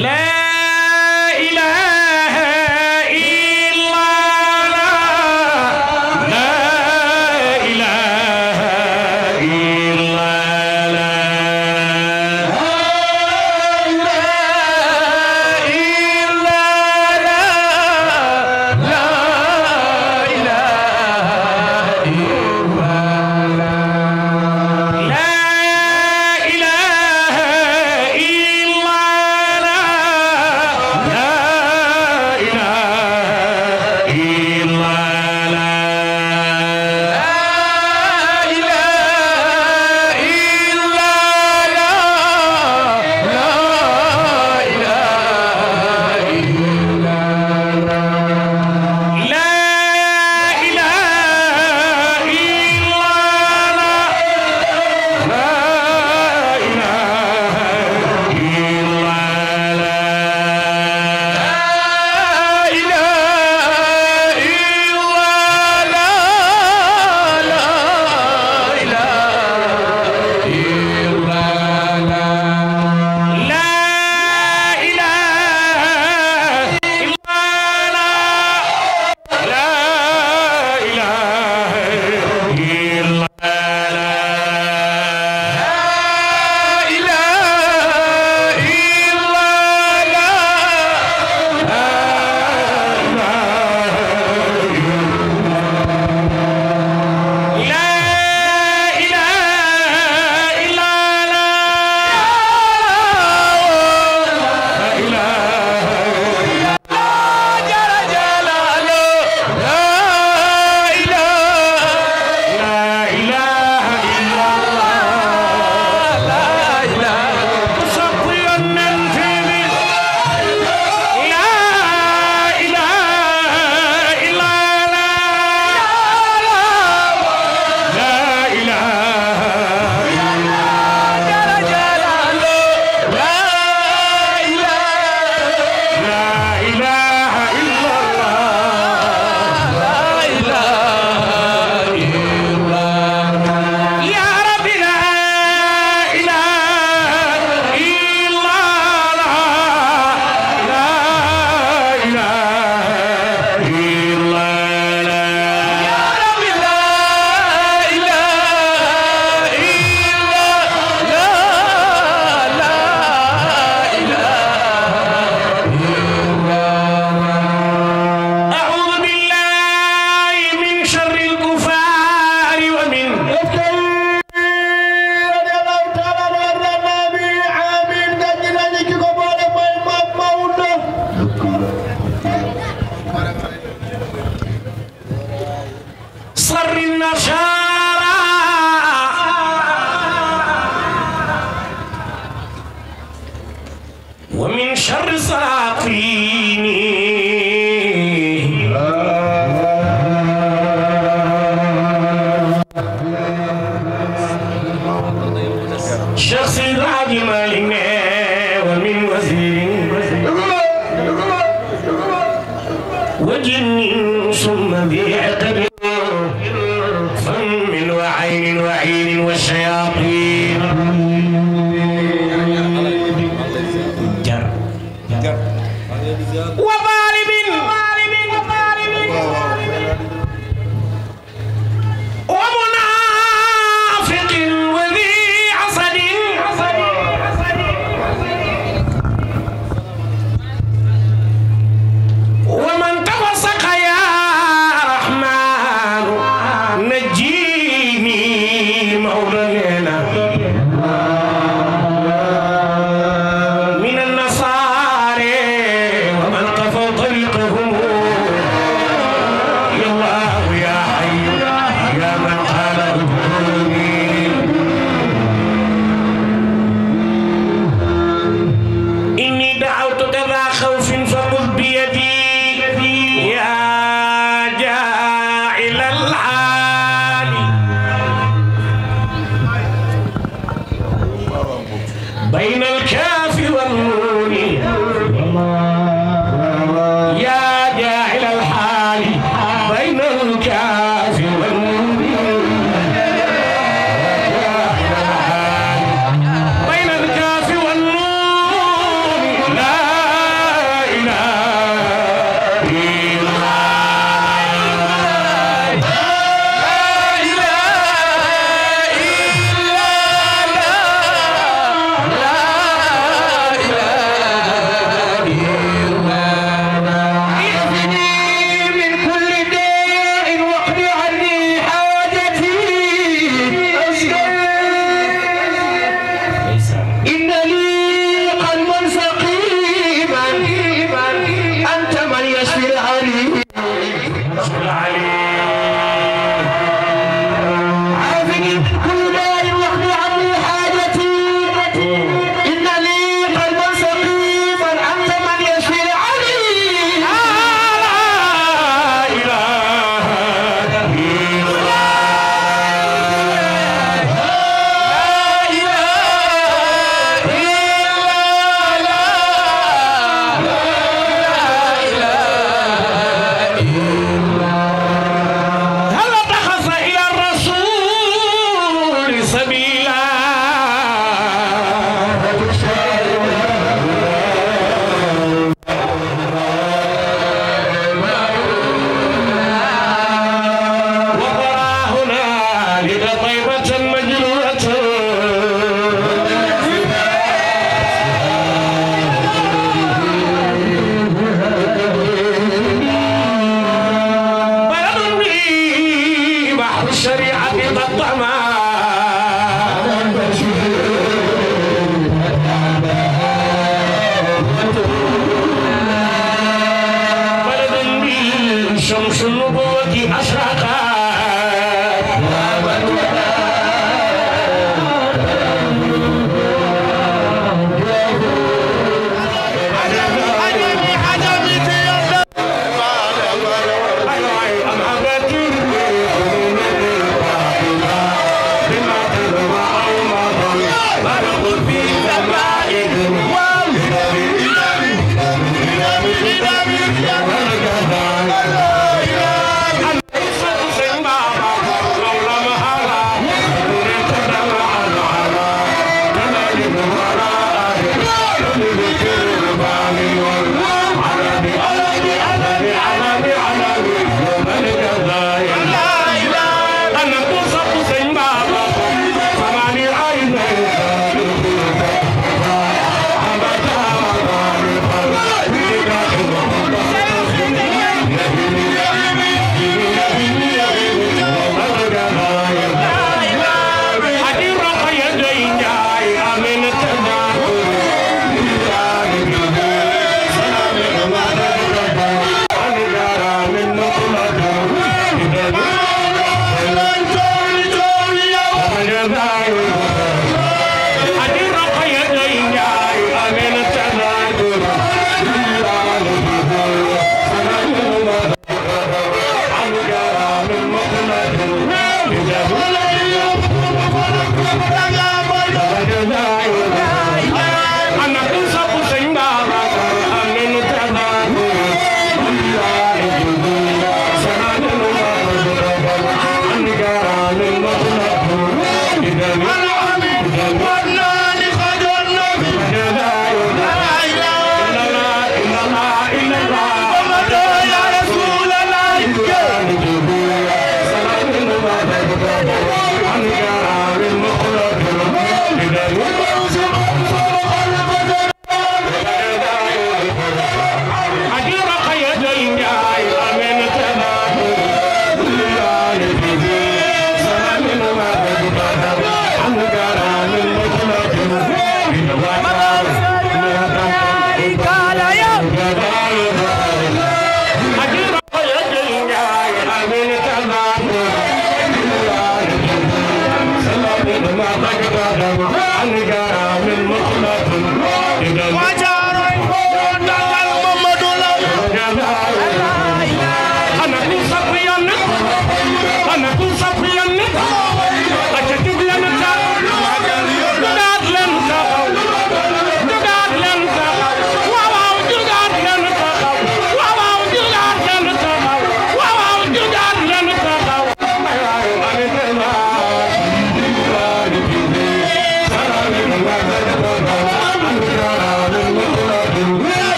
ومن شر سلاطين شخص العادي مالنا ومن وزير وجن ثم بعقب فم وعين وعين والشياطين جر وظالم ومنافق وذي عصد ومن تفسق يا رحمن نجيني مولانا من النصارى ومن قفوا طريقهم يا الله يا حي يا من قال ادخلوني إني دعوتك ذا خوف فخذ بيدي يا جاعل العالي بين الكاف والنون يا جاعل الحال بين الكاف والنون جاعل الحال بين الكاف والنون لا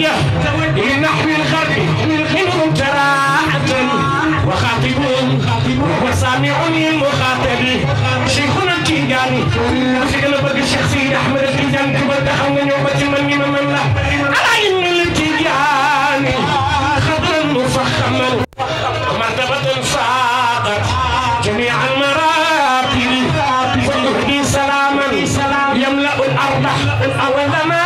توجه لنحو الغرب منهم تراعة وخاطبون وسامعون المخاطب شيخنا التيجاني شيخنا بقى الشيخ سيد احمد التيجاني كبر دخلنا يوم من من من لا على ان التيجاني خضرا مفخما مرتبة صادت جميع المراتب ويهدي سلاما يملأ الأرض أولما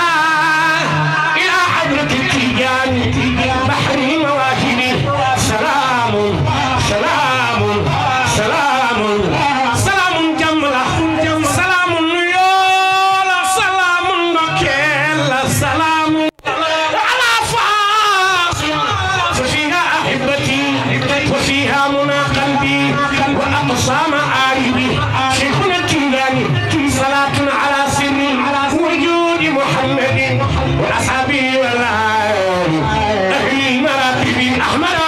إلى حضرة التيجان بحر المواهب سلام سلام سلام سلام جملة سلام يولا سلام نكيل سلام على فاصل ففيها أحبتي وفيها منى قلبي وأقصى مآربي شيخنا التيجاني صلاة على سر وجود محمد وأصحابه والآل أهل المراتب أحمد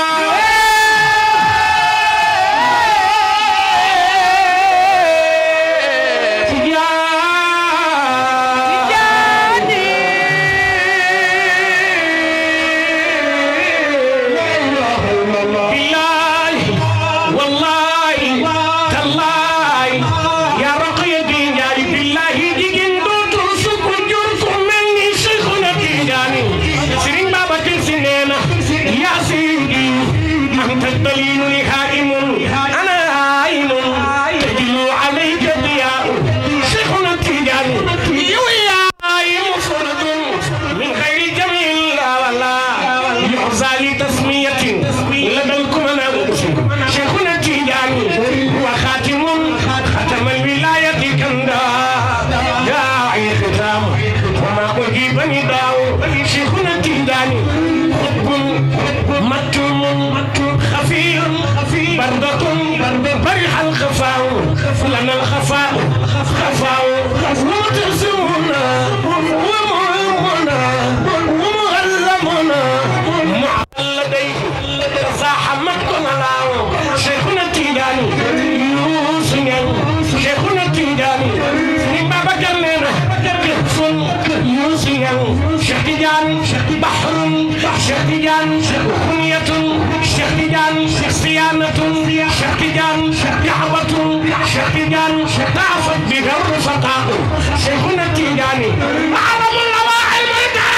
بالله والله تالله يا رقية يا بالله جيجين دوتو سكو جوركو مني شيخنا تيجاني سرين بابا كنسينينا يا سيدي أنت الدليل لهائم أنا هائم تجلو عليك ضياء شيخنا تيجاني يويا مفرد من غير جميل لا ولا يحظى لتسمية لدى الكمناء شيخنا التيجاني وخاتم ختم الولاية كندا داعي ختام وما أجيب نداء شيخنا التيجاني حب مكتوم خفي بردة برح الخفاء لنا الخفاء خفاء ومتسمنا ومهمنا ومغلمنا معلديه زاحمتنا لاو شيخنا التيجاني يوسف شيخنا التيجاني نبا بكرنا كفن يوسف شيخ تيجان بحر شيخ تيجان كنية شيخ تيجان صيانة شيخ تيجان دعوة شيخ تيجان تعفت بها الرفقاء شيخنا التيجاني أعظم الأواعي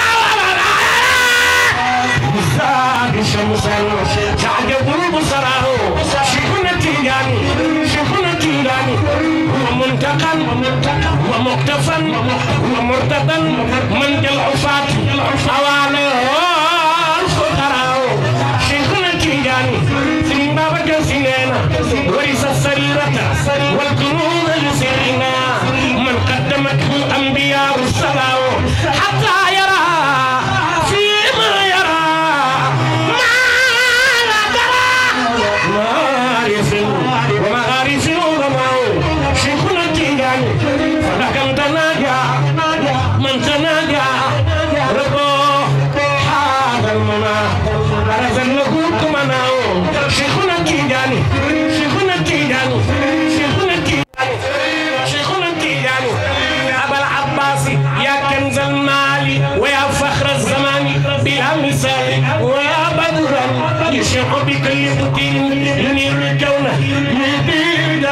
زاد شمسا تعجب بصره شيخنا التيجاني شيخنا التيجاني هو منتقى ومقتفى ومرتضى من العفاة حواله الفقراء شيخنا التيجاني سنين بابا كنسينا ورث السريرة والكنوز لسرنا من قدمته الأنبياء السلام حتى يرى فيما يرى ما لا ترى معارف ومغارف العلماء شيخنا التيجاني فلكم تناجى من تناجى ربه هذا المنى أرزقناه كمنا شيخنا التيجاني شيخنا التيجاني شيخنا التيجاني شيخنا التيجاني أبا العباس يا كنز المال ويا فخر الزمان بلا مثال ويا بدرا يشع بكل فتيل ينير الكون يهدي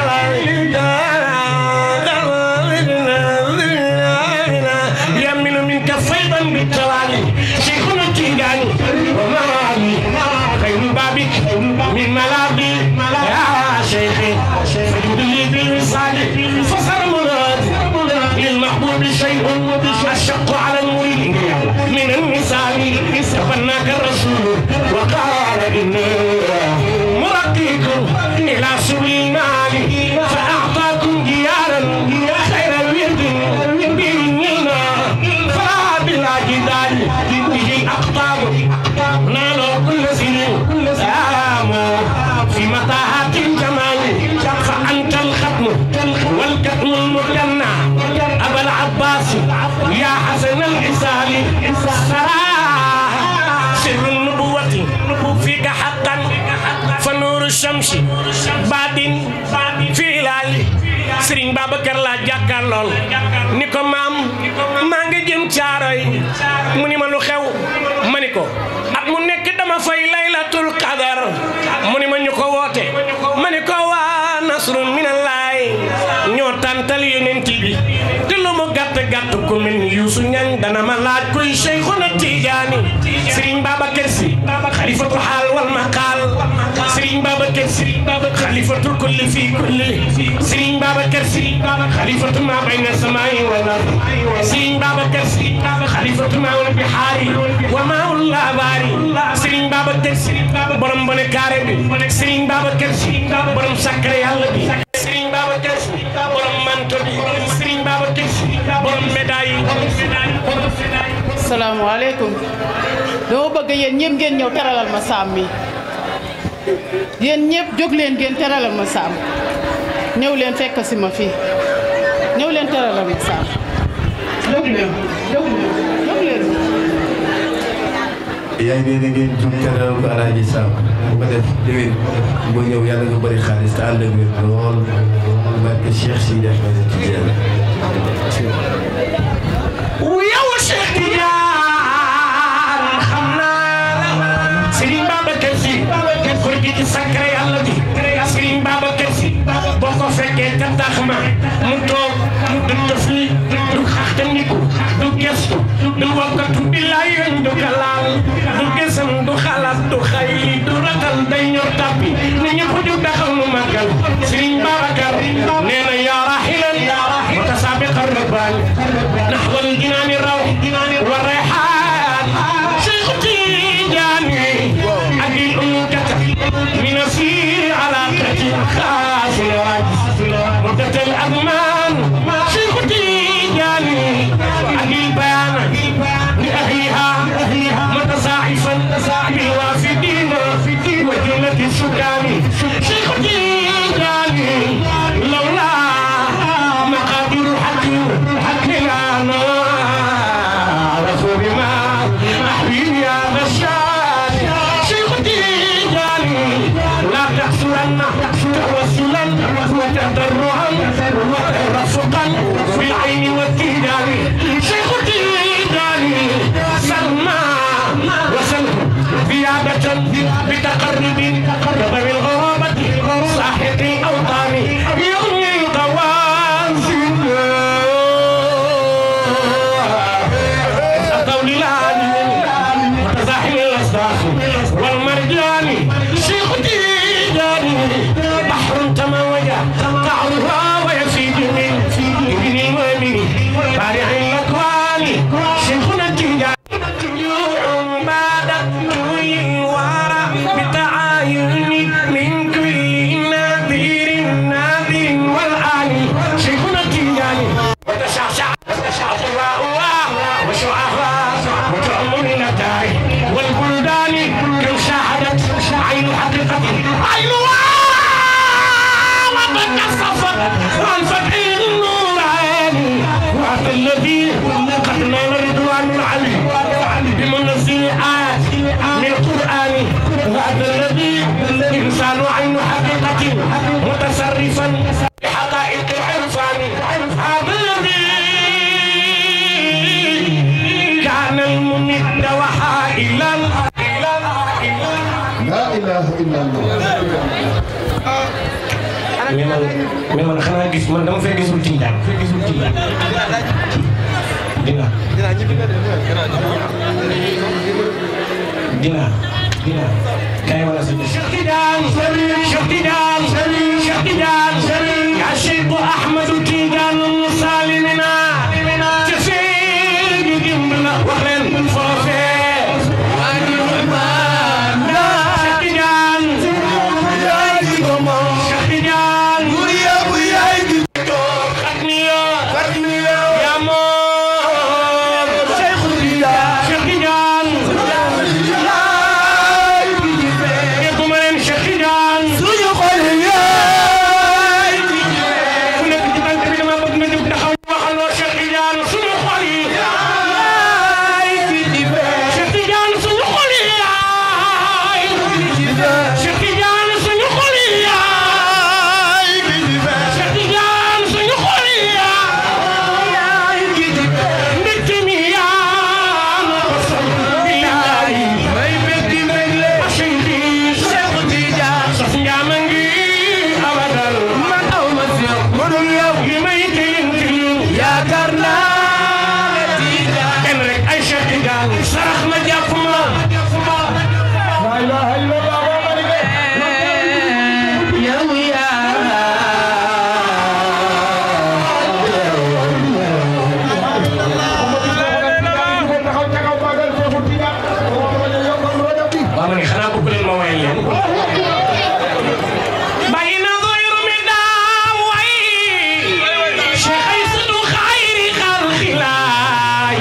يمن منك فيضا بالتوالي شيخنا التيجاني ومالي خير بابك من ملاقي يا شيخي فجد لي بالوصال فصار مراد للمحبوب شيء أشق على المريد من النساء تفناك الرسول وقال إني مرقيكم إلى سبل المال فأعطاكم ديارا خير الورد بإذننا فلا بلا جدال به أقطاب نالوا كل سنين سلام في متاهات الجمال فأنت الختم والكتم المجنى أبا العباس يا حسن الحساب سراه سر النبوة فيك حقا فنور الشمس بعد في لالي Sëriñ Babacar laa jàkkaar lool ni ko maam maa ngi jëm caaroy mu ni ma lu ku mel ni Youssou Niang dana ma laaj kuy Cheikhuna Tidiane Serigne Babacar Sy xalifatu xaal wal maqaal Serigne Babacar Sy xalifatu kulli fi kulli Serigne Babacar Sy xalifatu ma bayna samaa'i wal ard Serigne Babacar Sy xalifatu ma wal bihaari wa ma ul labaari Serigne Babacar Sy borom bone kaare bi Serigne Babacar Sy borom sakkare yàlla bi Serigne Babacar Sy borom manto bi Serigne Babacar Sy borom médaille yi salaamaaleykum dama bëgg yéen ñëpp ngeen ñëw teralal ma saam mi yéen ñëpp jóg leen ngeen teralal ma saam ñëw leen fekk si ma fii ñëw leen teralal ma saam jóg leen jóg leen jóg leen yaa ngi ne ngeen jug teral ko alaaji Sam bu ko def déwén boo ñëw yàlla nga bëri xaalis te ànd ak wér lool barke Cheikh Sidi Ahmed Tidiane yow Cheikh Tidiane xam naa la Serigne Babacar Sy góor gi ci sacré yàlla bi Serigne Babacar Sy boo ko fekkee te tax ma mu toog du tëfli du xaxtandiku du gestu du wakkatu billaay yoñ du kalaal du gesam du xalaat du xay du ragal day ñor tàppi ne ñëpp ju taxaw mu màggal Serigne Babacar nee na yaa rahilan mutasabiqa rabbaani نحو الجنان الروح والريحان شيخ تيجاني أجل أمكة من أسير علاقة خاص مدة الأزمان شيخ تيجاني أجل بيان لأهلها متصاحفا بالوافدين وجنة السكان شيخ تيجاني لولا مقادير الحكيم حكينا رسول ما أحبيب يا بشار شيخ تيجاني لا تحسرن توسلا وتضرعا وترفقا بالعين والتيجان شيخ تيجاني سلمى وسلم زيادة بتقرب ذوي الغرابة صاحب الأوطان يغني القوانزل قول العالم متزاحم الأصداق والمرجان شيخ تيجاني بحر تموج قعرها ويفيد من ابن المؤمن بارع الأكوان شيخنا تيجاني يوم بعد طوي ورا بتعاين من كل نذير نذير والآن شيخنا تيجاني وتشعشع وتشعشع وشعفاء وتعمر النتائج والبلدان كم شاهدت عين حقيقة عينها وقد كصفت عن فتح النورين وهذا الذي قد نال رضوان العلي بمنزل آيات من القرآن وهذا الذي إنسان عين حقيقة متصرفا بحقائق العرفان هذا الذي كان الممد وحائلا لا إله إلا الله mais man mais man xanaa gis man dama fay gisul Tijaan fay gisul Tijaan dina dina dina kay wala sa Cheikh Tidiane Cheikh Tidiane Cheikh Tidiane ya Cheikh Ahmad Tidiane salimina ci fii ñu dimbala wax leen foofee Cheikh Tidiane Cheikh Tidiane Fatmiya ya moom Cheikh Tidiane sarax ma jàpp ma La ilaha illallah wa barike. yow yaa taxaw ca kaw magal Seexu Tijaan. waaw ma ne xanaa bëgg leen ma wayal leen bàyyi na doyru mi daa way Cheikh Aysatu xayri xalqilaay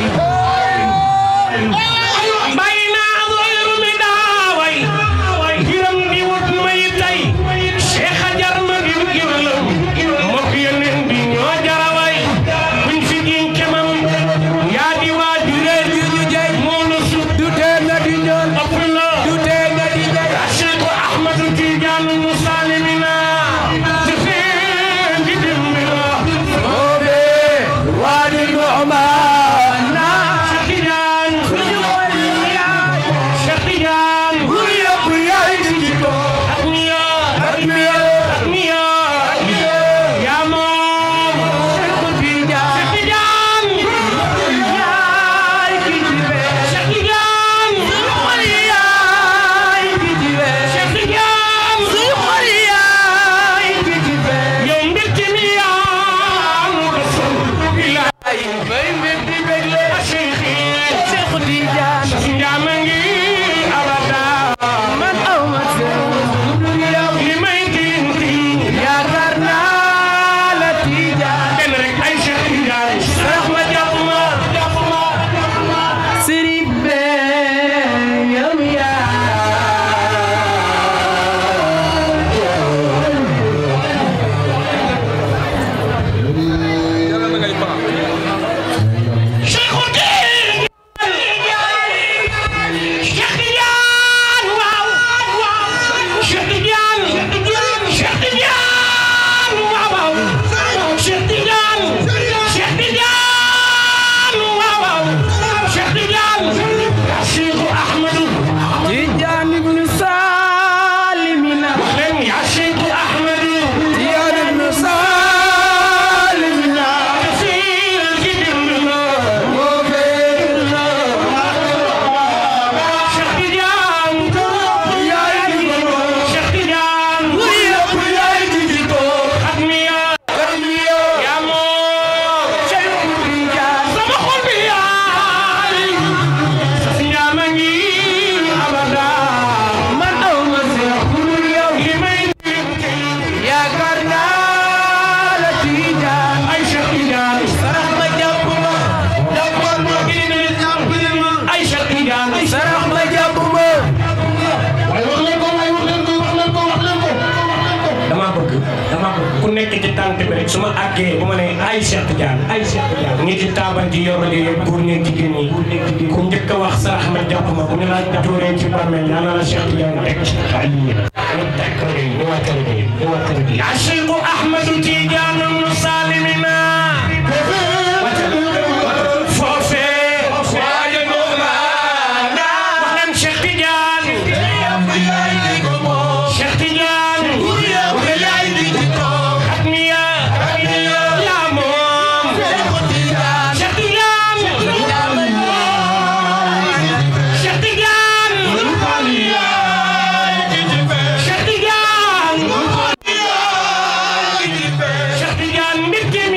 bàyyi na doyru mi daa way giram di wut may tay Cheikh ajar ma gir girlam mokk yeneen bi ñoo jara way buñ fi giñ kemam yaa di waajure moo la sut du tee nga di ñool ëpp na du tee nga di jaay Cheikh Ahmad Tidiane Musalimina te feen di dimbira Obe wadi Nu'mana Cheikh Tidiane Cheikh Tidiane Bur yëpp yaay di jikko ak miya ak miya ak miya yaa moom Seexu Tijaan Cheikh Tidiane yaay ki jibe Cheikh Tidiane xol yaay ki jibe Cheikh Tidiane suy xol yaay ki jibe yow mbégte mi yaa mu rasul ay may mbég di bégle Cheikh Seexu Tijaan Ndiame ngi abada man aw ma seen lu dul yow li may tinti yaakaar naa la Tijaan benn rek ay Cheikh Tidiane sarax ma jàpp ma Sëriñ be yow Cheikh Tidiane Cheikh Tidiane waaw Cheikh Tidiane Cheikh Tidiane waaw waaw Cheikh Tidiane Cheikh Tidiane waaw waaw Cheikh Tidiane Cheikh Ahmadou Tijaan ibnu Salimina leen yaa Cheikh Ahmadou Tijaan ibnu Salimina Fil ci dimbina moo feerna Cheikh Tidiane yaay di jikko Cheikh Tidiane bu yëpp yaay di jikko ak miya ak miyo yaa moom Seexu Tijaan sama xol bi yaay sas njaama ngi abada man aw ma seex ku dul yow li may tinti yaakaar naa la Tijaan ay Cheikh Tidiane sarax ma jàpp ma jàppal ma ay Cheikh Tidiane sarax ma jàpp ma waaye wax leen ko waaye wax leen ko wax leen ko wax leen ko. dama bëgg dama bëgg ku nekk ci tànk bi rek su ma àggee bu ma nee ay Cheikh Tidiane ay Cheikh Tidiane ñi ci taabal ji yorale yëpp góor ñeeg jigéen ñi ku njëkk a wax sarax ma jàpp ma bu ñu la tuuree ci bàmmeel yàlla la Cheikh Tidiane teg ci xaalis ñu teg ko nii ñu wattal nii ñu wattal nii yaa Cheikh Ahmadou Tidiane Musalimina foofee waaye noonu wax leen Cheikh Tidiane Cheikh Tidiane ak miya yaa moom Cheikh Tidiane Cheikh Tidiane Cheikh Tidiane Cheikh Tidiane mbégte mi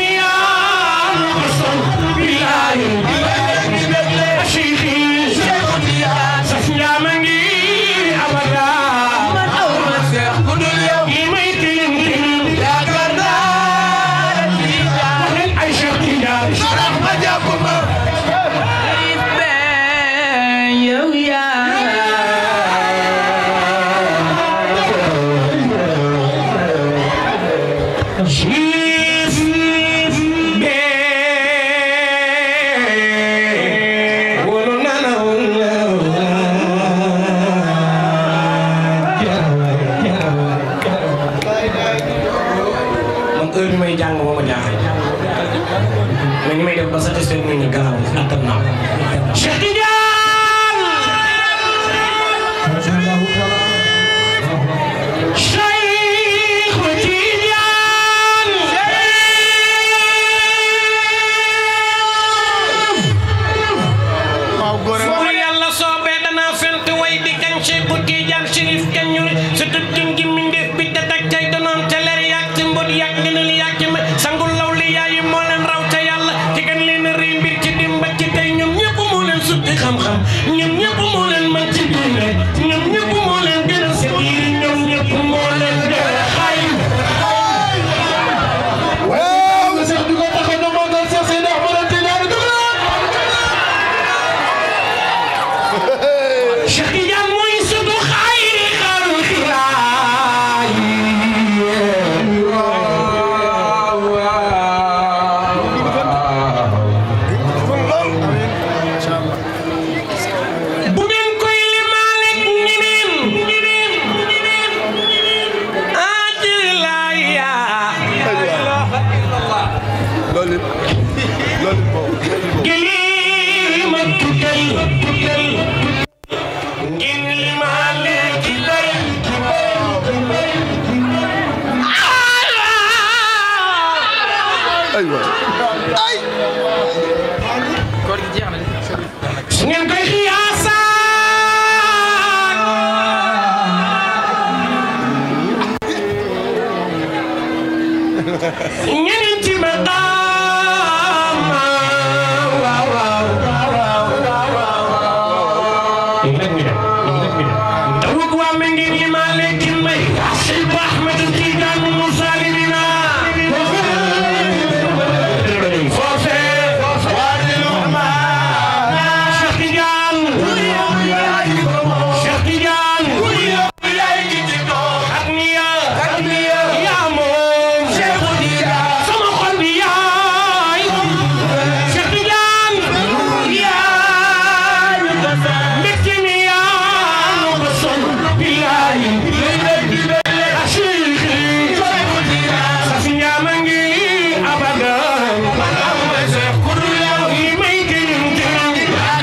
xam-xam ñoom ñëpp moo leen mën ci diine ñoom ñëpp moo leen gën a sëriñ ñoom ñëpp moo leen gën a xay waaw Cheikh di ko tax a demoon Cheikh Seydi Ahmad Tidiane dugg Cheikh Tidiane mooy sëtu xayri xalqilaay bu ngeen koy limaaleeg ñeneen ajilaaya loolu loolu moom gilima tuddal tuddal ngeen limaaleeg ci bay aywa ay su ngeen koy xiyaasaat ñeneen ci maqaama waaw waaw léegi nag ñu dem léegi nag ñu dem tawut waa ma ngeen li maa lekkin may Cheikh Ahmed Tidiane Moussa Limina foofee Cheikh Tidiane Cheikh Tidiane ak niya yaa moom sama xol bi yaay Cheikh Tidiane yaay mbégte mi yaa nu ko sol billaay ashiki safi ñaama ngi abadan li may gënum gënum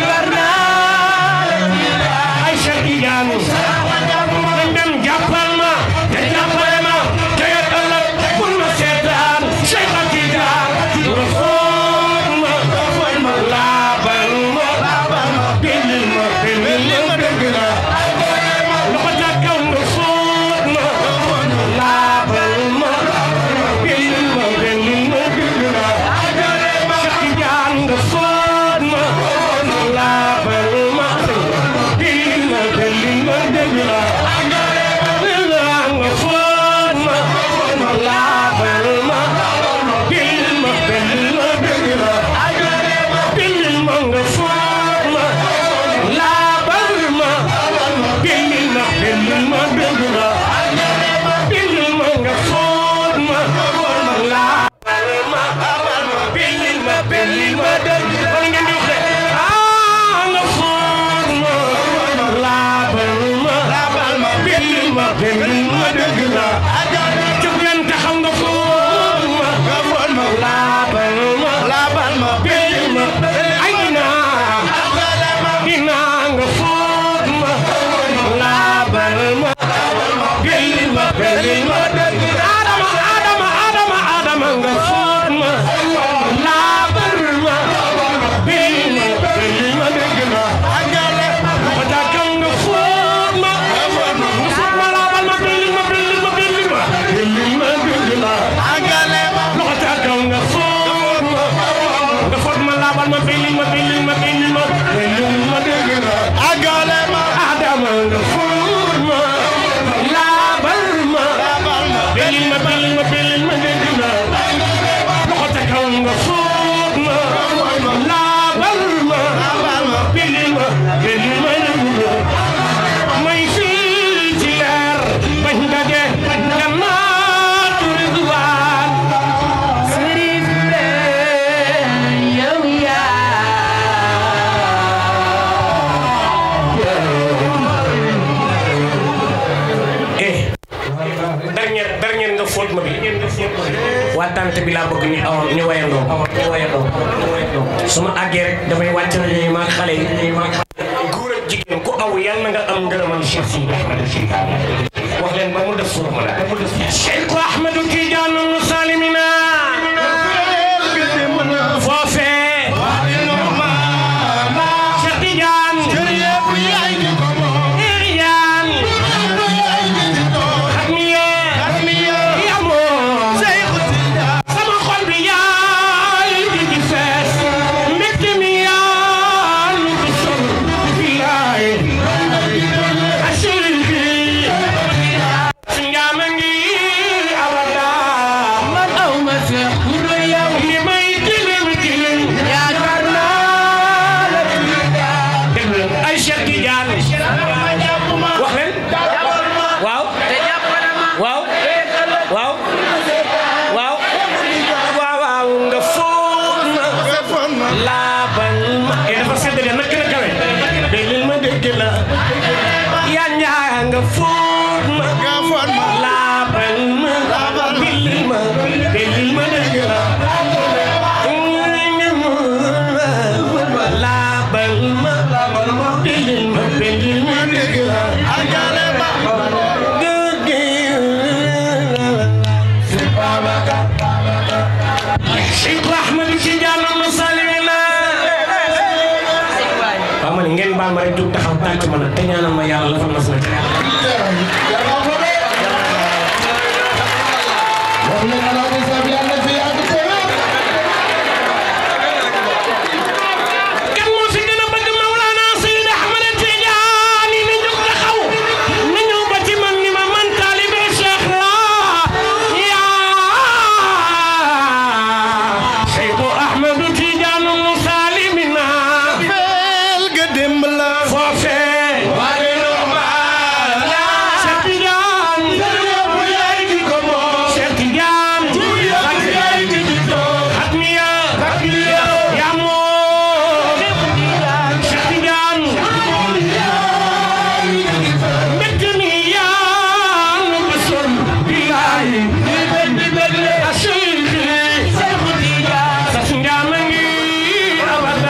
ay Cheikh Tidiane nañ dem jàppal ma te jàppale ma te yet ëllëg bul ma seetaan Cheikh Tidiane nga foot ma laabal ma bindil ma bindil ma dëgg la loxo ca kaw nga foot ma laabal ma bindil ma bindil ma dëgg la Cheikh Tidiane nga foot ma laabal ma bindil ma bindil ma dëgg la nga foot ma laabal ma bindil ma bindil ma dëgg la bindil ma nga foot ma laabal ma bindil ma bindil ma dëgg la bindil ma nga foot ma laabal ma bindil ma bindil ma dëgg la wala ngeen di wax de ah nga foot ma laabal ma bindil ma bindil ma dëgg la jóg leen taxaw nga foot ma laabal ma bindil ma ay dinaa dinaa nga foot ma laabal ma bindil ma bindil ma dëgg la Adama Adama Adama Adama nga foot ma laabal ma bindil ma bindil ma dëgg la ma jàkkal nga foot ma nga foot ma laabal ma bindil ma bindil ma bindil ma bindil ma dëgg la loxo ca kaw nga foot ma nga foot ma laabal ma bindil ma bindil ma bindil ma bindil ma dëgg la Adama nga foot ma laabal ma bindil ma bindil ma bindil ma dëgg la loxo ca kaw nga foot ma laabal ma bindil ma bindil ma dëgg la may fii ci leer bañ daje jannaatu ridwaan eh dernier dernier nga fóot ma bi waa tante bi laa bëgg ñu aw ñu wayandoo ñu wayandoo su ma àggee rek damay wàcc na ñuy maag xale yi góor ak jigéen ku aw yal na nga am ngërëmal Cheikh Sidi Ahmed wax leen ba mu def suuf ma la Cheikh Ahmed Tidiane Musalimina foofee Cheikh Tidiane Tidiane xatmiye yamoo sama xol bi yaay di di fees mbégte mi yaa lu ko sol Tijaan wax leen waaw waaw waaw waaw waaw waaw nga foon ma laabal ma e dafa sedd de nak na kawe déglil ma dégg la yaa njaa nga foon ma laabal ma billil ma déglil ma dégg la laabal ma billil ma billil ma dégg la Cheikh Ahmed Tidiane Masalimina waaw man ngeen baal ma rek jóg taxaw tànk ma nag te ñaanal ma yàlla la fa mas na kan moo fi gën a bëgg Mawlana Seydi Ahmed Tidiane ni jóg taxaw na ñëw ba ci man ni ma man taalibe Cheikh la yaa Seydi Ahmed Tidiane Masalimina foofee Cheikh Tidiane Cheikh Tidiane Hatmiya yaa moom Cheikh Tidiane mbégte mi yaa nu bësoon bilaay asiri sas njaama ngi abada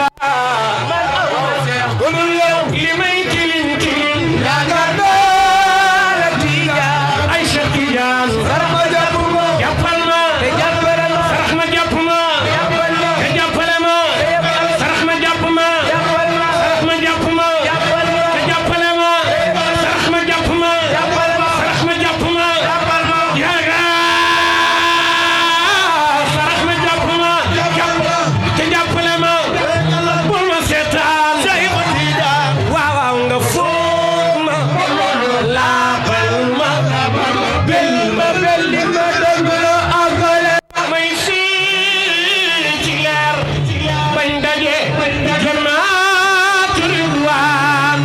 li may tilim tilim ay Cheikh Tidiane jàppal ma sarax ma jàpp ma te jàppale ma sarax ma jàpp ma sarax ma jàpp ma te jàppale ma sarax ma jàpp ma sarax ma jàpp ma yaaga sarax ma jàpp ma te jàppale ma bul ma seetaan waaw waaw nga foog ma laabal ma bel ma belli ma dëgg la àggale may fii ci leer bañ daje jannaatu ridwaan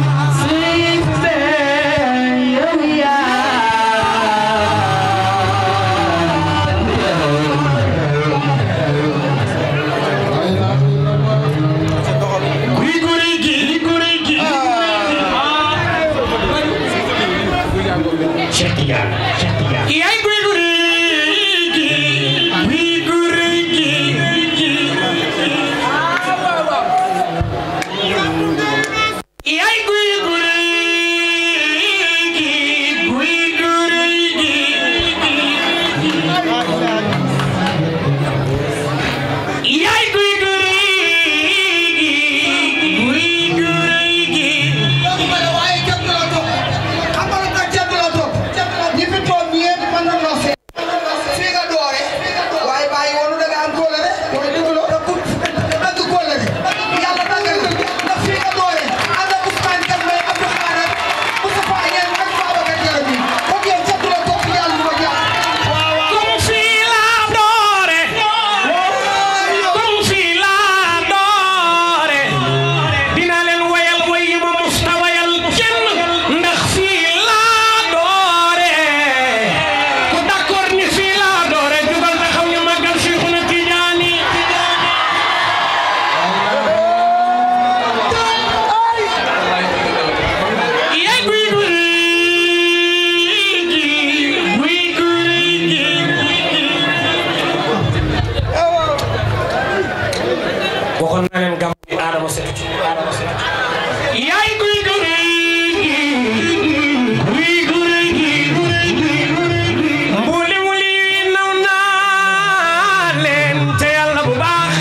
guy guri gi guri gi Cheikh Tidiane Cheikh Tidiane yaay guy guri gi guy guri gi yaay guy guri gi guy guri gi yaay guy guri gi guy guri gi comme fii laa doore comme fii laa doore dina leen wayal way yi ma musta wayal kenn ndax fii laa doore ku d'accord ni fii laa doore jugal taxaw ñu màggal Cheikhuna Tijaani yaay guy guy gi guy guy gi waxoon naa leen gàmm bi Adama Seck yaay guy guy gi guy guy gi mbuli mbuli naw naa leen te yàlla bu baax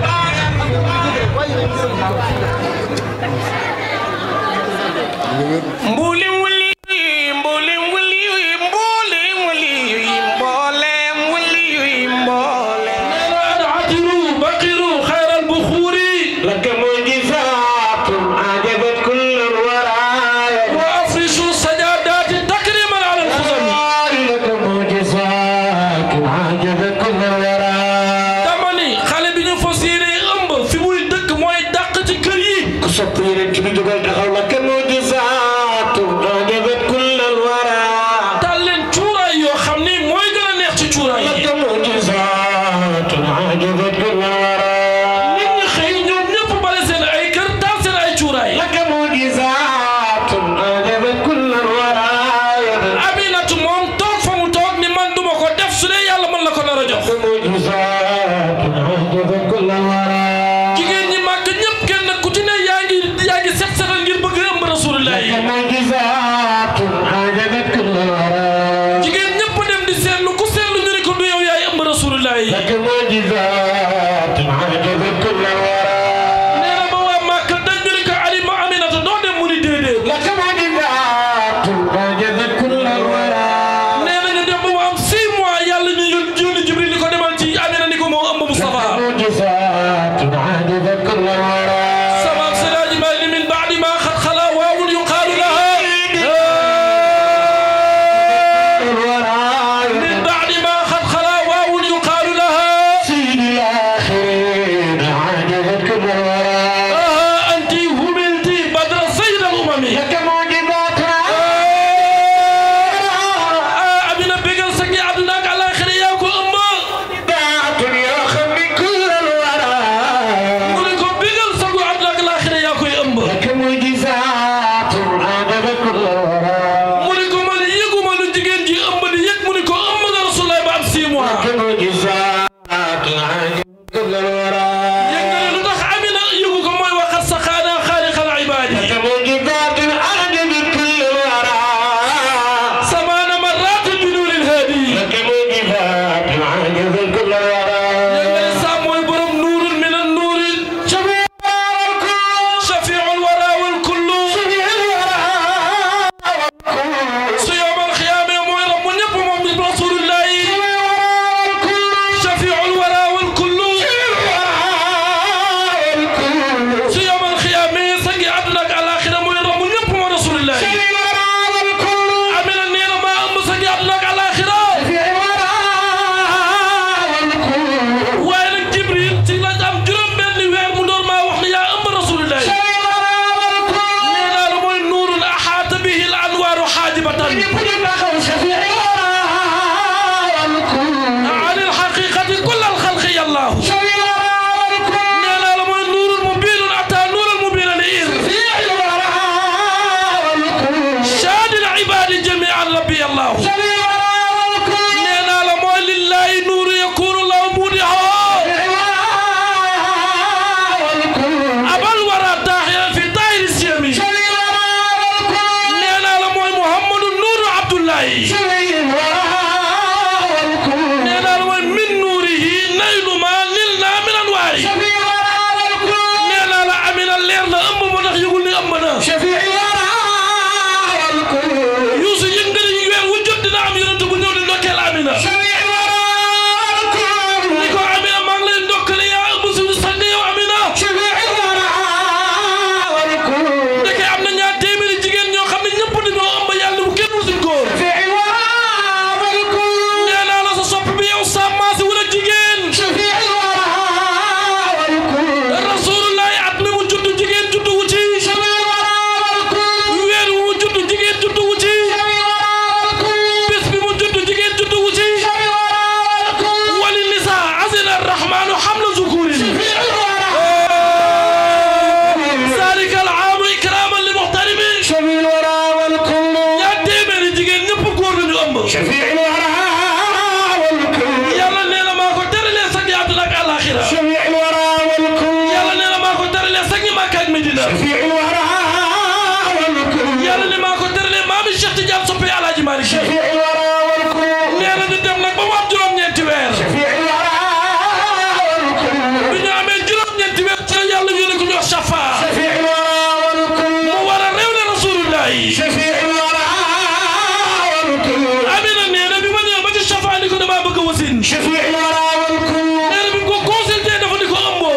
mbuli mbuli mbuli mbuli mbuli mbuli mboolem mbuli mboolem عطروا بقروا خير البخور لك معجزات أعجبت كل الورايا وافرشوا السجادات تكريما على الخزم لك معجزات أعجبت كل الورايا dama ni xale bi ñu fas yéene ëmb fi muy dëkk mooy dàq ci kër yi ku sopp yeneen ci bi dugal taxaw lak معجزات jigéen ñëpp dem di seetlu ku seetlu ñu ne ko du yow yaay ëmb rasulullahi nee na ba waa Màkka dañ ñu ne ko alima aminata doo dem mu ni déedéet nee na ñu dem ba mu am 6 mois yàlla ñu yónni Jibril ni ko demal ci Amina ni ko moo ëmb Mustafa سبب سراج مال من بعد ما قد خلا واو يقال لها من بعد ما قد خلا واو يقال لها آه أنت هملت بدر سيد الأمم آه أبينا بيجل سكي عبدناك على آخر ياكو أمه ولكم بيجل سكي عبدناك على آخر ياكو أمه mu ne ko man yëguma lu jigéen ji ëmb di yëg mu ne ko ëmb nga Rasulullah ba am 6 mois yëg nga ne lu tax Amina yëgu ko mooy waxat sa xaana xaaliqal ibaadi samaana marraat bi nuuril haadi yëg nga ne saa mooy borom nuurun min an nuuri shafiul wara wal kullu su yowmal xiyaame mooy ramu ñëpp moom bi Rasulullahi shafiul wara wal kullu su yowmal xiyaame sangi àdduna ak àllaaxira mooy ramu ñëpp moom Rasulullahi Amina nee na maa ëmb sangi àdduna ak àllaaxira waaye nag Jibril ci lañ am juróom-benni weer mu door maa wax ne yaa ëmb Rasulullahi nee naa la mooy nuurun axaata bihi al anwaaru xaajibatan عن الحقيقة كل الخلق يا الله نالا لما النور المبين أتى نور المبين لإير شاد العباد جميعا ربي الله نالا لما لله نور يكون الله مودعا أبا الورى داخلا في دائر السيمي نالا لما محمد النور عبد الله nee naa la mooy min nuurihi naylu ma nil naa min anwaari nee naa la amina leer na ëmb moo tax yëgul ni ëmb na yuusu yëg nga ni weer wu jot dina am yonent bu ñëw di ndokkeel amina ni ko amina maa ngi lay ndokkale yaa ëmb suñu sang yow amina ndeke am na ñaar téeméeri jigéen ñoo xam ne ñëpp dañoo ëmb yàlla bu kenn wutul góor nee naa la sa sopp bi yow sa maasi wala jigéen rasulullahi at mi mu judd jigéen judd wu ci weer wi mu judd jigéen judd wu ci bés bi mu judd jigéen judd wu ci wali nisa azina arrahmanu hamla zukurin zalika al aamu ikraman li muxtarimi ñaar téeméeri jigéen ñëpp góor lañu ëmb yàlla nee na maa ko teralee sag yi àdduna ak àllaaxira yàlla nee na maa ko teralee sag yi Makka ak Medina yàlla ne maa ko teralee maami Cheikh Tidiane soppe Alaaji Malick Si nee na ñu dem nag ba mu am juróom-ñeenti weer bi ñu amee juróom-ñeenti weer ci la yàlla yónni ko ñu wax Safa mu war a réew ne Rasulullahi Amina nee na bi ma ñëw ba ci Safa ni ko damaa bëgg a wasin nee na bi ko consulté dafa ni ko ëmboo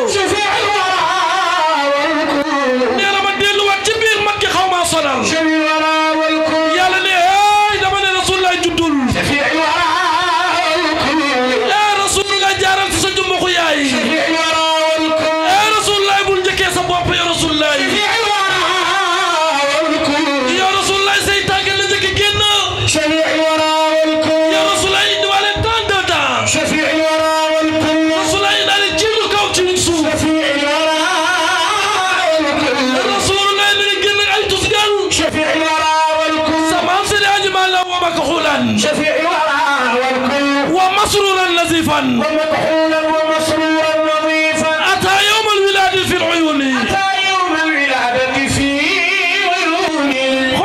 nee na ma delluwaat ci biir mag gi xaw maa sonal yàlla ne hey dama ne Rasulullah juddul eh Rasulullah jaaral ci sa jumbaxu yaay eh Rasulullah bul njëkkee sa bopp ya Rasulullah yow Rasulullah say tànk la njëkk génn yow Rasulullah indiwaale tant de temps Rasulullah indaale ci lu kaw ci lu suuf Rasulullah mi ngi génn ay tusgal sa maam Seydi Hadji Malick wa makxulan wa masruran nazifan ومكحولا ومسرورا نظيفا أتى يوم الولادة في العيون أتى يوم الولادة في عيون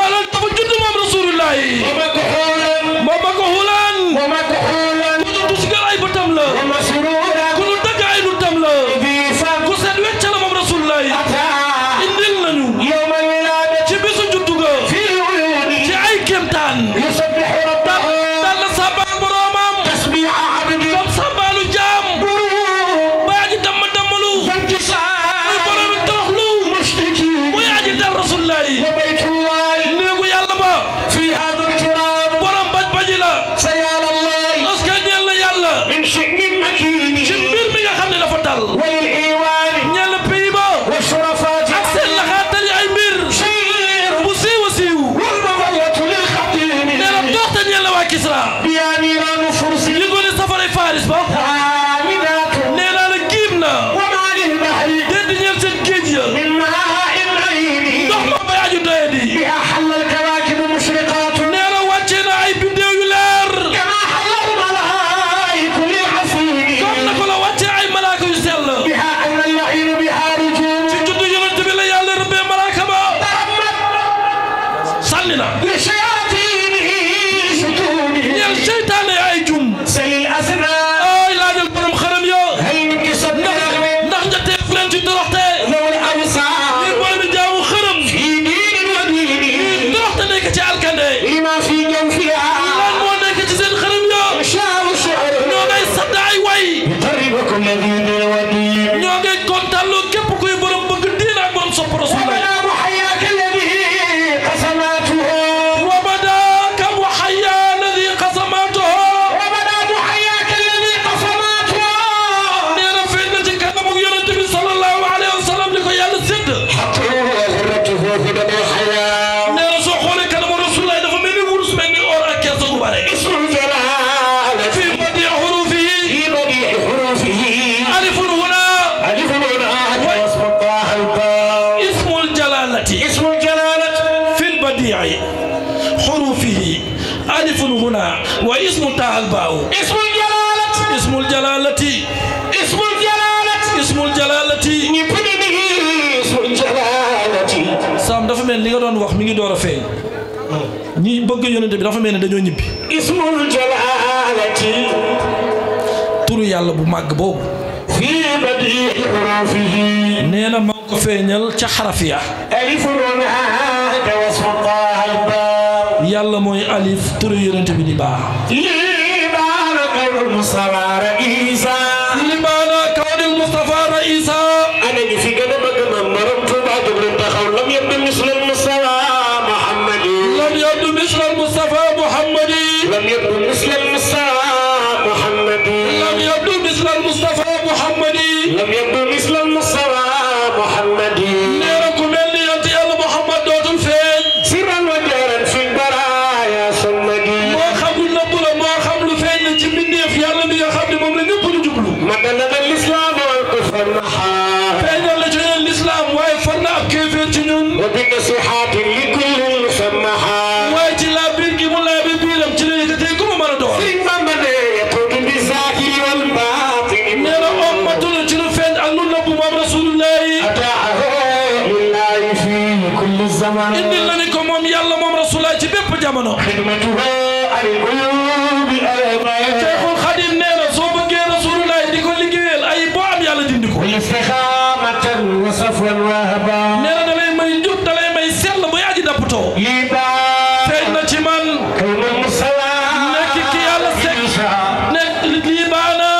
baytullahi وبيت الله néegu yàlla ba في هذا الكرام borom baj baji la سيال الله parce que ñeel na yàlla من شئم مكين ci mbir mi nga xam ne dafa dal وللإيوان ñeel pays ba والشرفات ak seen laxaatali ay mbir شير bu siiw a siiw والمظلة للخطير nee na doxte ñeel na waa Kisra يا نيران فرس li ko ne safaray Faris ba عامدات nee naa la giim na وما للبحر déet ñeel seen géej ya من ماء العين ndox ma bay aju doye di بها حل الكواكب مشرقات nee na wàcce na ay biddeew yu leer كما حل الملائك للحسين comme na ko la wàcce ay malaaka yu sell بها أن اللعين بها رجوم ci juddu yonent bi la yàlla rëbbee malaaka ba sànni na لشياطينه سجونه ñeel seytaane ay jum سل الأسنان ay laajal borom xaram yo هل انكسر ndax ndax nga teef leen ci toroxte ذو li الأبصار boole bi jaamu xërëm في دين ودينه toroxte nekk ci alkande لما في جوفها lan moo nekk ci seen xaram yo شعر الشعر ñoo ngay sadd ay way يطرب كل ذي دين ودين ñoo ngay kontaanloo képp kuy borom bëgg diin ak borom sopp rasulullah وبلا محياك الذي قسماته وبدا كم وحيا الذي قسماته وبدا محياك الذي قسماته nee na feeñ na ci kanamu yonent bi sallallahu alayhi wa sallam li ko yàlla sédd وغرته هدى الحياة nee na soo xoolee kanamu rasulullah dafa mel ni wurus mel ni or ak kees gu bare اسم الجلالة في بديع حروفه في بديع حروفه ألف هنا ألف هناك واسم الله الباء اسم الجلالة اسم الجلالة في البديع حروفه ألف هنا واسم تاء الباء اسم الجلالة اسم الجلالة اسم الجلالة اسم الجلالة يبني به اسم الجلالة Sam dafa mel ni li nga doon wax mi ngi door a feeñ ñi bëgg yonent bi dafa mel ni dañoo ñibbi اسم الجلالة turu yàlla bu màgg boobu في بديع حروفه nee na maa ngi ko feeñal ca xaraf ya ألف هناك واسم الله الباء yàlla mooy alif turu yonent bi di baax لبان غير المصطفى رئيسا libaana kawnil Mustafa Raisa أنا اللي في قدم قدم مرمت بعد الانتخاب لم يبدو مثل المصطفى محمد lam yabdu misla Mustafa Muhammadi لم يبدو مثل المصطفى محمد lam yabdu misla Mustafa Muhammadi لم يبدو مثل المصطفى محمد nee na ku mel ni yonent yàlla Muhammad dootul feeñ سرا وجهرا في البرايا صمدي moo xam lu nëbb la moo xam lu feeñ la ci mbindeef yàlla mi nga xam ne moom la ñëpp lu jublu مدلنا الإسلام والكفر نحا feeñal la ci ñun lislaam waaye far na ab kéeféer ci ñun وبنصيحات لكل مسمحا waaye ci laa biir gi mu laa bi biiram ci la yëkkatee ku mu mën a doon ثم من يقود بالظاهر والباطن nee na ommatul ci lu feeñ ak lu nëbb moom rasulullahi أتاه لله في كل الزمان indil nañu ko moom yàlla moom rasulullahi ci bépp jamono خدمته على القلوب الأمان Cheikhul Khadim nee na soo bëggee rasulullahi di ko liggéeyal ay boo am yàlla dindi ko والاستقامة وصفوا وهبا nee na da lay may njub da lay may sell buy aji dappatoo لبا feeñ na ci man كون المصطفى nekk ki yàlla sekk nekk lii baana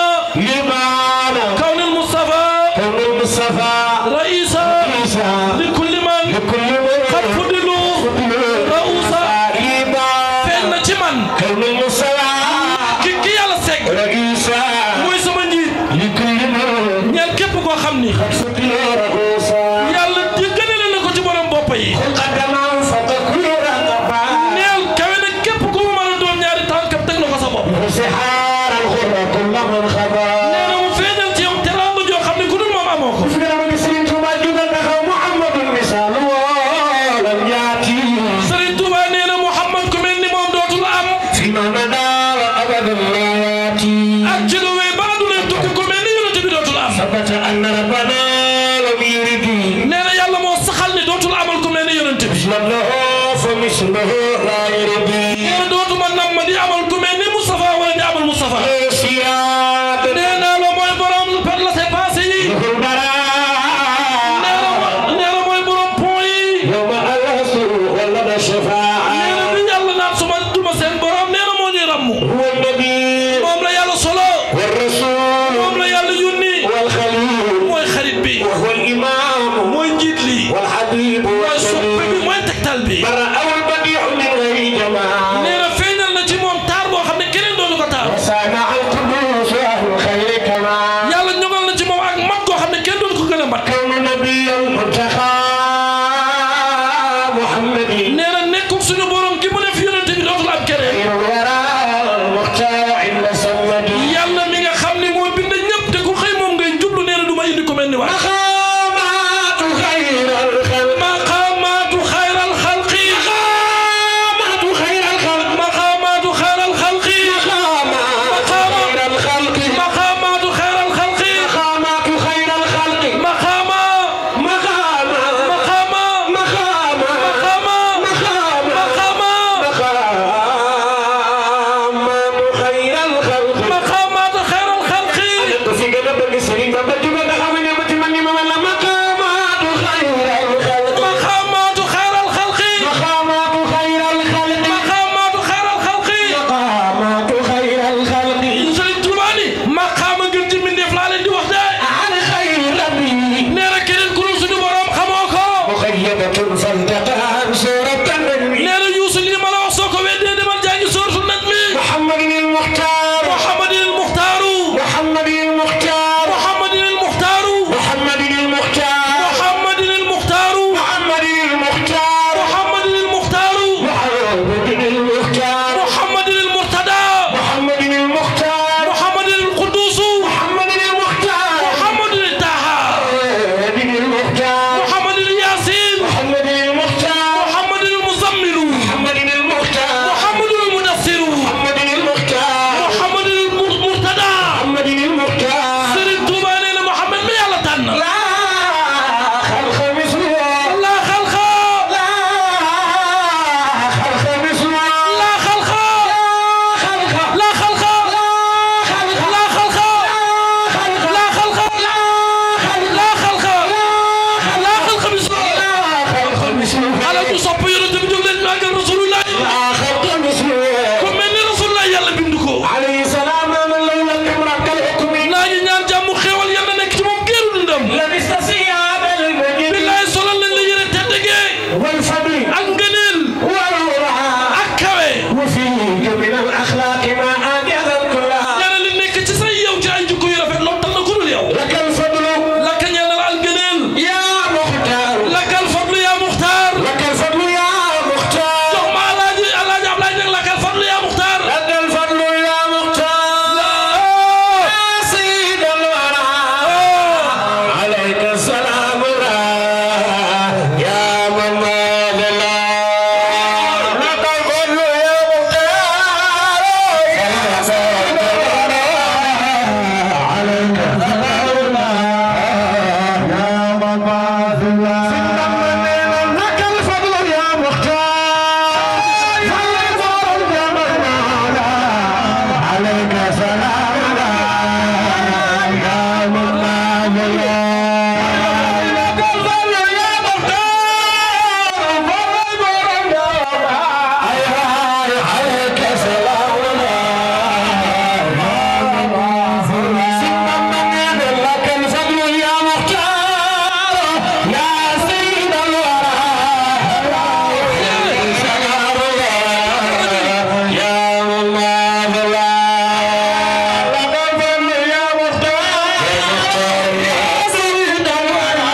لبانا kawnil Mustafa كون المصطفى raisa عيسى li kulli man لكل xat fuddilu rausa لبا feeñ na ci man كون المصطفى ki ki yàlla sekk رئيسا mooy sama njiit لكل من ñeel képp koo xam ni فضل رؤوسا yàlla di gënale na ko ci borom bopp yi قدما فتكون رغبا neel kawe na képp ku mu mën a doon ñaari tànkam teg na ko sa bopp وسحار الغرة كل من خبا nee na mu feeñal ci yow teraanga joo xam ne ku dul moom amoo ko فكرة من سنين تمجد أنه محمد مثال ولم يأتي Sëriñ Tuuba nee na Muhammad ku mel ni moom dootul am فيما مدى وأبدا لا يأتي ak ci lu wéy ba du leen tukki ku mel ni yonent bi dootul am ثبت أن ربنا لم يرد nee na yàlla moo saxal ni dootul amal ku mel ni yonent bi مثل له فمثله لا يرد nee na dootuma nam ma di amal ku mel ni Moustapha wala di amal Moustapha سياد nee naa la mooy borom par la c'est passé yi nee na mo- nee na mooy borom pont yi يوم الأسر ولد nee الشفاعة na bi yàlla naan suma duma seen borom nee na moo ñuy ràmmu هو النبي moom la yàlla solo والرسول moom la yàlla yónni والخليل mooy xarit bi وهو الإمام mooy njiit li والحبيب mooy soppe bi والنبي mooy tegtal bi برأ البديع من غير جمال nee na feeñal na ci moom taar boo xam ne keneen doonu ko taar صانع القدوس أهل الخير كما yàlla ñoŋal na ci moom ak mat goo xam ne kenn doonu ko gën a mat كون نبي المنتخى محمد nee na nekkul suñu borom ki mu def yonente bi dootul am keneen الورى المختار عند سمد yàlla mi nga xam ne moo bind ñëpp te ku xëy moom ngay jublu nee na du ma indi ko mel ni waay مقامات خير الخلق maqaamaatu xayral xalqi مقامات خير الخلق maqaamaatu xayral xalqi مقامات خير الخلق maqaamaatu xayral xalqi مقامات خير الخلق maqaama مقام maqaama مقام maqaama مقام maqaama مقامات خير الخلق maqaamaatu xayral xalqi في قلب السرير بابتي بدا خمني بتي مني ما ولا مقامات خير الخلق maqaamaatu xayral xalqi مقامات خير الخلق maqaamaatu xayral xalqi مقامات خير الخلق Sëriñ Tuubaa ni maqaama gën ci mbindeef laa leen di wax de عن خير ربي nee na keneen ku dul suñu borom xamoo ko مخيبة فانتقى سورة النبي nee na Yuusu lii ma la wax soo ko weddee demal jàngi sóoratu Najmi محمد المختار Muhammadin al-Muxtaaru محمد المختار Muhammadin al-Muxtaaru محمد المختار Muhammadin al-Muxtaaru محمد المختار Muhammadin al-Muxtaaru محمد المختار Muhammadin al-Murtadaa محمد المختار Muhammadin al-Quduusu محمد المختار Muhammadin al-Taaha محمد المختار Muhammadin al-Yaasiin محمد المختار Muhammadin al-Muzammilu محمد المختار Muhammadin al-Mudassiru محمد المختار Muhammadin al-Murtadaa محمد المختار Sëriñ Tuubaa nee na Muhammad mi yàlla tànn لا خلق مثله laa xalqa لا خلق مثله laa xalqa خلق laa xalqa خلق laa xalqa خلق laa xalqa laa xalqa laa xalqa bis خلق مثله ala ñu sopp yonent bi jóg leen màggal rasulullah لا خلق مثله ku mel ni rasulullah yàlla bind ko عليه السلام من لولا الامرأة الحكم naa ñu ñaan jàmm xéewal yàlla nekk ci moom géeru dundam لبست ثياب المجد billaay solal nañ la yére tedd gee والفضل ak ngëneel والورع ak kawe وفيك من الاخلاق ما انجز الكلها yàlla li nekk ci say yow ci ay jikko yu rafet lottal na ku dul yow لك الفضل lakka ñeel na la al ngëneel يا مختار lakkal fadlu yaa muxtaar لك الفضل يا مختار jox ma alaaji alaaji Ablaye Ñaŋ lakkal fadlu yaa muxtaar لك الفضل يا مختار يا سيد الورى عليك السلام يا من ماذلا لك الفضل يا مختار يا سيد الورى عليك السلام يا من ماذلا لك الفضل يا مختار يا من عليك سلام يا من لك الفضل يا مختار عليك سلام لك الفضل يا مختار يا سيد الورى سلام يا من لك الفضل يا مختار يا سيد الورى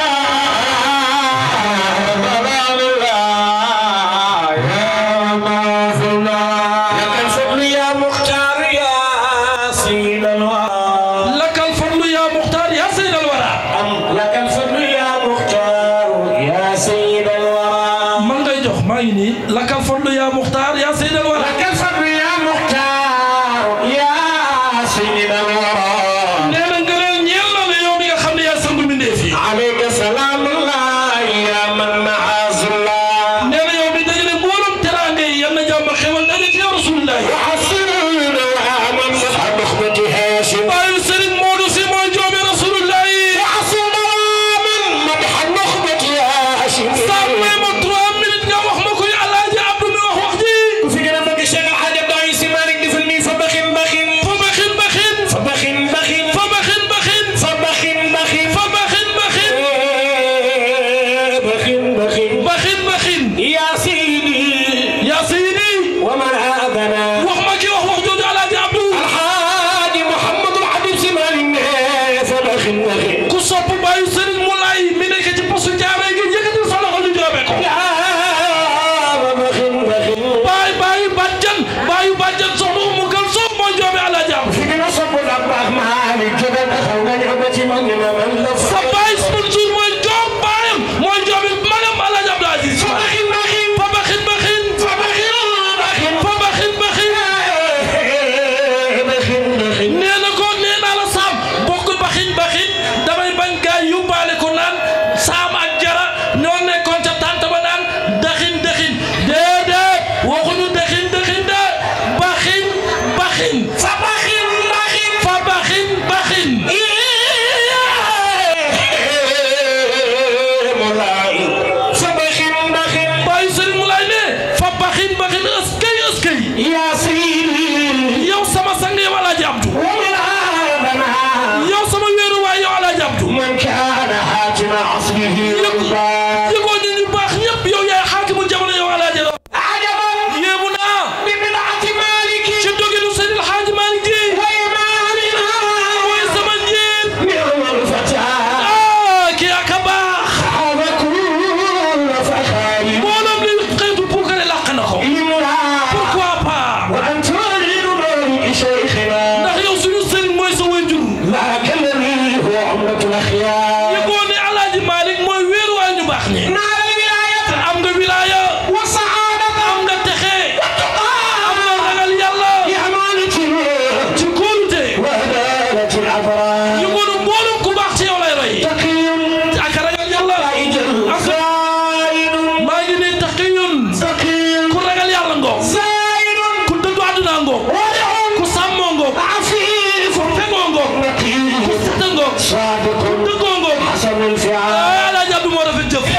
لك الفضل يا مختار يا سيد الورى lakkal fadlu yaa muxtaar yaa sayyidal wara لك الفضل يا مختار يا سيد الورى man ngay jox maa ngi nii lakkal fadlu yaa muxtaar yaa sayyidal wara لك الفضل يا مختار يا سيد الورى nee na ngëneel ñeel na la yow mi nga xam ne yaa sangu mbindeef yi عليك سلام الله يا من معاذ الله nee na yow mi dajale mbooloom teraanga yi yal na jàmm xewal daje ci yow rasulullah وحسن ومن مسعى نخبة هاشم bàyyi sëriñ Modou si mooy joomi rasulullah yi وحسن ومن مدح نخبة هاشم saa may ma trois minutes nga wax ma koy alaaji Abdou mi wax wax ji في كلام بك الشيخ الحاج عبد العزيز مالك دفني فبخن بخن fa baxin baxin فبخن بخن fa baxin baxin فبخن بخن fa baxin baxin بخن بخن baxin baxin يا يا سيدي yow sama sang yow alaaji abdu ومن آدمنا yow sama wéeru waay yow alaaji abdu من كان حاكم عصره رضا yëgoo ñu ñu baax ñëpp yow yaay xaakimu jamono yow alaaji عجبا yéemu naa ببدعة مالك ci doginu Seydil Hadji Malick Sy وإمامنا mooy sama njiit نعم الفتى ah kii ak a baax هذا كل فخار mbooloom li xeetu puukare làq na ko لمرا pourquoi pas وأن تعلن مالك شيخنا ndax yow suñu sëriñ mooy sa waajur ذاك الذي هو عمرة الأخيار yëgoo ne alaaji Malick mooy wéeru waay ñu baax ñi نال الولاية am nga wilaaya والسعادة am nga texe والتقى am nga ragal yàlla بأمانة ci kóolute وهدالة الأبرار yëgoo ne mbooloom ku baax ci yow lay roy تقي ak ragal yàlla ak زائد maa ngi ne taqiyun تقي ku ragal yàlla ngoog زائد ku dëddu àdduna ngoog ورع ku sàmmoo ngoog عفيف fegoo ngoog نقي ku seta ngoog صادق dëggoo ngoog حسن الفعال ah alaaji Abdou moo rafet jëf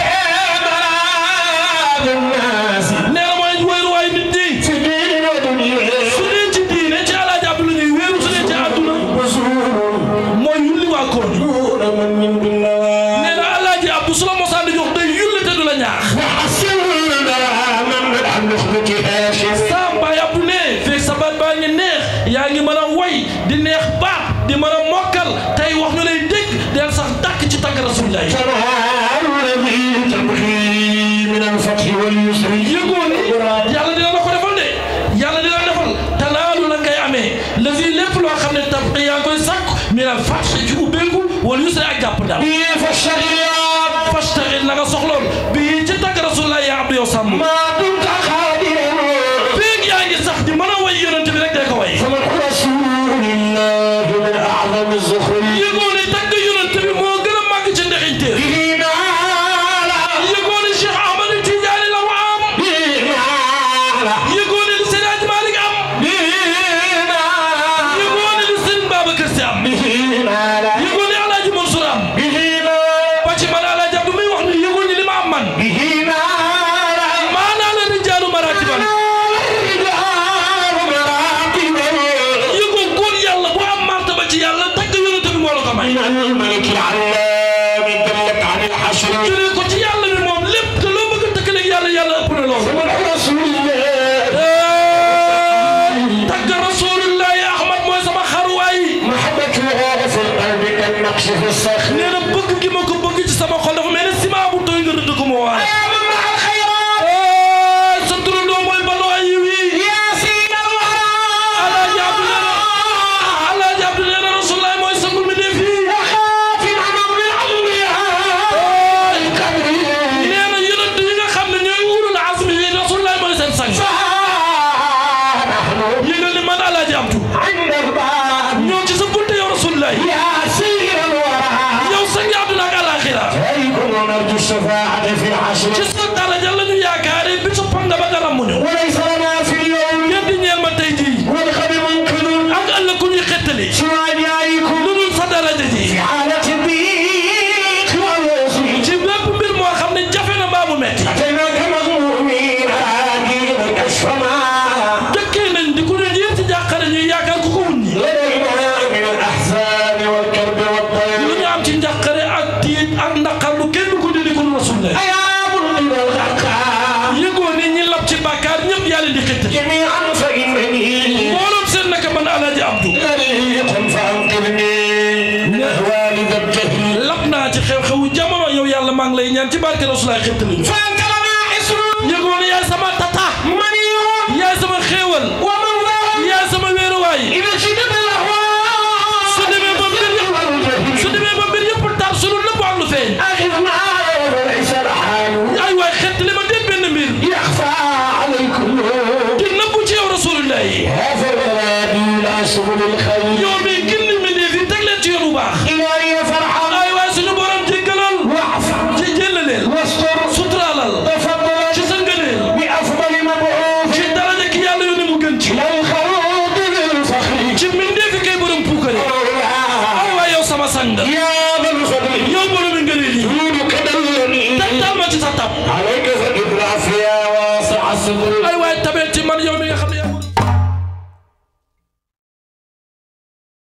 ملاذ الناس nee na mooy wéeru waay nit ñi في دين ودنيا su dee ci diine ci alaaji Abdou la ñuy wéeru su dee ci àdduna وزور mooy yulli waa koor gi دون من من بالله nee na alaaji Abdou su la mosaan di jox day yulli te du la ñaax وحسن من مدح نخبة هاشم saa baay Abdou ne fekk sa baat baa ngi neex yaa ngi mën a woy di neex baat di mën a mokkal tey wax ñu lay dégg del sax dàkk ci tàgg rasulillah تنال الذي تبغي من الفتح واليسر yëgoo ni yàlla dina la ko defal de yàlla dina la defal tanaalu la ngay amee la fii lépp loo xam ne tab yaa ngi koy sàkku min al fath ci ubbeeku wala yusra ak jàpp daal فالشريعة fastaxil na nga soxloon bii ci tàgg rasulillah yaa abdu yow sàmm ما دمت قادرا feeg yaa ngi sax di mën a way yonent bi rek dee ko way فمن رسول الله من أعظم الزخرف yëgoo ni tàgg yonent bi moo gën a màgg ci ndexinteef به نال yëgoo ni Cheikh Ahmad Tidiane la mu am به نال yëgoo ni li Seydi Hadji Malick am به نال yëgoo ni li Serigne Babacar Sy am به نال yëgoo ni Alaaji Mansour am به نال ba ci man Alaaji Abdou muy wax ni yëgoo ni li ma am man به نال maanaa la rijaalu maratiban yëgoo góor yàlla bu am martaba ci yàlla tagg yonent bi moo la ko may الملك العلام دلت عن الحشر jëlee ko ci yàlla bi moom lépp te loo bëgg a tëkkaleeg yàlla yàlla ëpp na loolu ومن رسول الله tagg rasulillahi Ahmad mooy sama xaruwaay محبته في القلب كالنقش في الصخر nee na bëgg gi ma ko bëgg ci sama xol dafa mel ne ciment bu tooy nga rëdd ko moo waay يا من مع الخيرات sa turandoo mooy baloo ay yiw yi يا سيد الورى Alaaji Abdu nee na Alaaji Abdu nee na Rasulullah mooy sangul mi def fii وخاتم أمر الأنبياء القدر nee na yonent yi nga xam ne ñooy ulul azmi yi Rasulullah mooy seen sang فنحن yëgal ni man Alaaji Abdu عند الباب ñoo ci sa bunte yow Rasulullah يا سيد الورى yow sangi àdduna ak alaaxira عليكم نرجو الشفاعة في العشر ci sa daraja la ñu yaakaare bi sa panga ba nga rammuñu وليس لنا في اليوم ngeen di ñeel ma tey jii والغد ممكن ak ëllëg ku ñuy xettali سوى جايكم lu dul sa daraja ji في حالة الضيق واليسر ci bépp mbir moo xam ne jafe na mbaa mu metti أتيناك مغمومين راجين كشف ما dëkkee nañ di ku ne yéen ci jàqare ñuy yaakaar ku ko wuññi لدينا من الأحزان والكرب lu والضيق ñu am ci njàqare ak tiit ak naqar lu kenn ko dindi ko Rasulullah أيا ملقي الغرقى yëgoo ni ñi lab ci bàkkaar ñëpp yàlla di xettali جميعا فإنني mbooloom seen naka man Alaaji Abdu غريق فأنقذني من أهوال ذا الجهل lab naa ci xew-xewu jamono yow yàlla maa ngi lay ñaan ci barke Rasulullah xettali ñu فأنت لنا حسن yëgoo ni yaay sama tata منيع yaay sama xéewal ومنظر yaay sama wéeruwaay إذا شدت الأهوال su demee ba mbir yëpp su demee ba mbir yëpp tar su lu nëbb ak lu feeñ أخذنا وليس الحال ay waay xettali ma dégg benn mbir يخفى عليكم di nëbbu ci yow Rasulullah yi هذا الغرابي لا سبل الخير yow mi gindi mi dee fi teg leen ci yoon bu baax إلهي فرحا ay waay suñu borom jéggalal واعف ci jëllaleel واستر suturaalal تفضل ci sa ngëneel بأفضل مبعوث ci daraja ki yàlla yónni mu gën ci للخلود للفخر ci mbindee fi kay borom puukare ay waay yow sama sang يا ذا الفضل yow borom ngëneel yi جودك دلني tegtal ma ci sa tab عليك فقد العافية واسع الصدر ay